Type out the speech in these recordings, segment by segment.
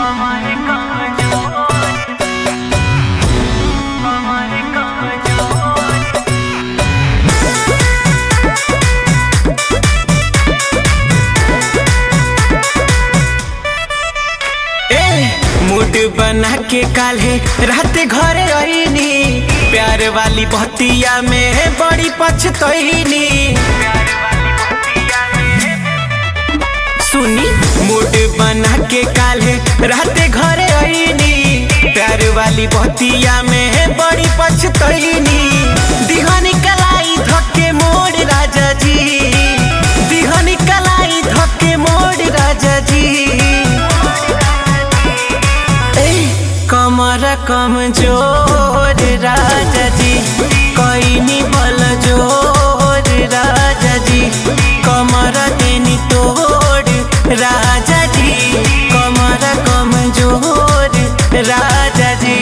हमारे कमजोर हमारे कमजोर ए मूड बना के काल्हे रात घरे आईनी प्यार वाली बतिया में बड़ी पछतईनी प्यार वाली बतिया में सुनी मूड बना के काल्हे रात घरे आईनी प्यार वाली बतिया में बड़ी पछतईनी दिहनी कलाई धक्के मोड़ राजा जी दिहनी कलाई धक्के मोड़ राजा जी ए, कमर कमजोर राजा जी कैनी बल जोर राजा जी कमर देनी तोड़ राजा जी कमर कमजोर राजा जी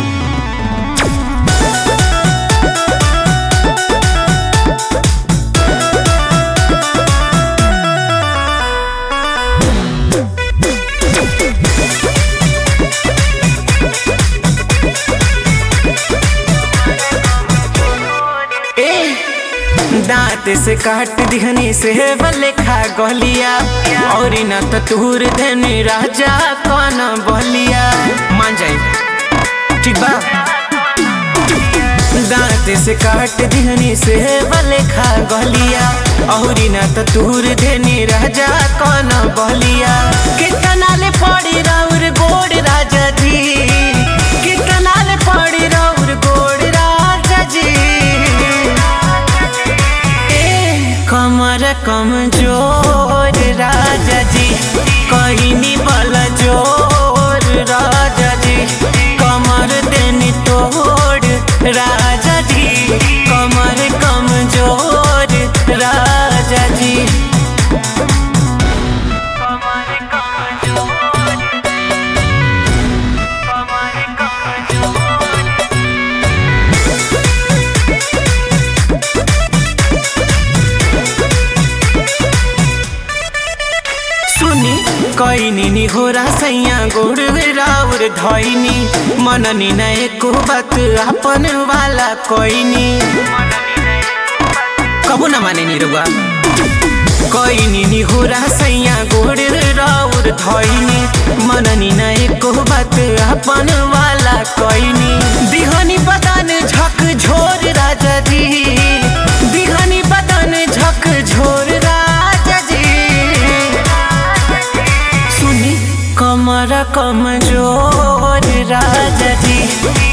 ए दांत से काट दिहनी से बले खा गलिया और न तो तूर देनी राजा कौन बलिया मान जाई ठीक बा दांत से काट दिहनी से बले खा गलिया और न तो तूर देनी राजा कौन बलिया कितना ले पड़ी राउर गोड़ राजा जी कितना ले पड़ी राउर गोड़ राजा जी ए, कमर कमजोर राजा जी कहनी बल जोर राजा जी कमर देनी तोड़ राजा जी कमर कमजोर राजा जी हमारे कमजोर हमारे कमजोर सुनी कैनी नि हो सैया गोड़ राउर धैनी मननी न एको बात अपन वाला कैनी कबू न माने नि रुआ कैनी नि हो सैया गोड़ राउर धैनी मननी न एको बात अपन वाला कैनी दिहनी बदन झक झोर राजा जी दिहनी बदन झक झोर राजा जी सुनी कमर कमजोर राजा जी